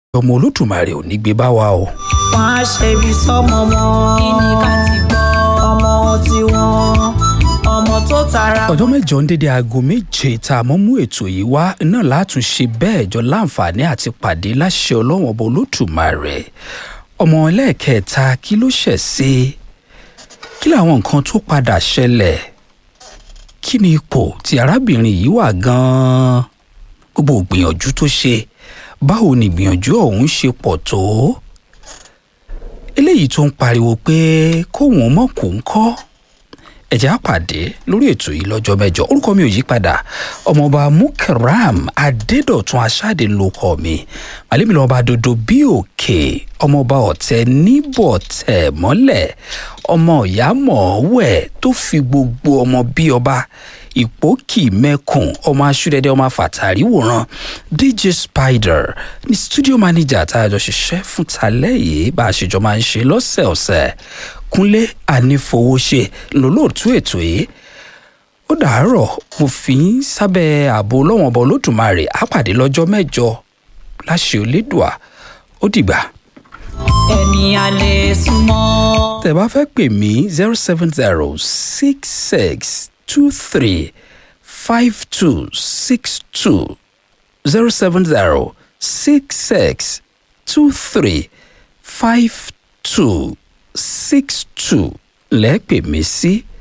ọmọ olódùmarè ò ní gbé bá wa o. wọ́n á ṣe ibi sọ́mọ wọn. kí ni ká ti gbọ́. ọmọ tiwọn ọmọ tó tara. ọjọ́ mẹ́jọ ń dédé aago méje tá a mọ́ mú ètò yìí wá náà látún ṣe bẹ́ẹ̀ jọ láǹfààní àti pàdé láṣẹ ọlọ́wọ́n ọba olódùmarè ọmọ ẹlẹ́ẹ̀kẹta kí ló ṣẹ̀ sí kí làwọn nǹkan tó padà ṣẹlẹ̀ kí ni ipò tí arábìnrin yìí wà gan-an gbogbo ìgbìyànjú tó ṣe báwo ni ìgbìyànjú ọ̀hún ṣe pọ̀ tó eléyìí tó ń pariwo pé kóun ọmọ kò ń kọ́ ẹ̀jẹ̀ á pàdé lórí ètò yìí lọ́jọ́ mẹ́jọ orúkọ mi ò yí padà ọmọọba mukaram adédọ̀tun aṣáde lóko mi màlẹ́mi lọ́ba dodo bí òkè ọmọọba ọ̀tẹ̀ níbọ̀ tẹ̀ mọ́lẹ̀ ọmọ ìyá mọ̀ọ́wẹ̀ tó fi gbogbo ọmọ bí ọba ìpókì mẹ́kùn ọmọ aṣúdẹ́dẹ́ ọmọ afàtàrí wòran dj spider ní studio manager tá a jọ ṣiṣẹ́ fún talẹ́ yìí bá a ṣe jọ máa ń ṣe lọ́sẹ̀ọ̀sẹ̀ kúnlé ànífowóṣe lólóòtú ètò yìí ó dàárọ̀ mo fi ń sábẹ́ ààbò ọlọ́wọ̀n ọba olódùmarè á pàdé lọ́jọ́ mẹ́jọ láṣẹ olédùà ó dìgbà. ẹni a lè súnmọ́. tẹ́ bá fẹ́ pè mí zero seven zero six six two three five two six two zero seven zero six six two three five two six two lẹ́ẹ̀pẹ̀ mí sí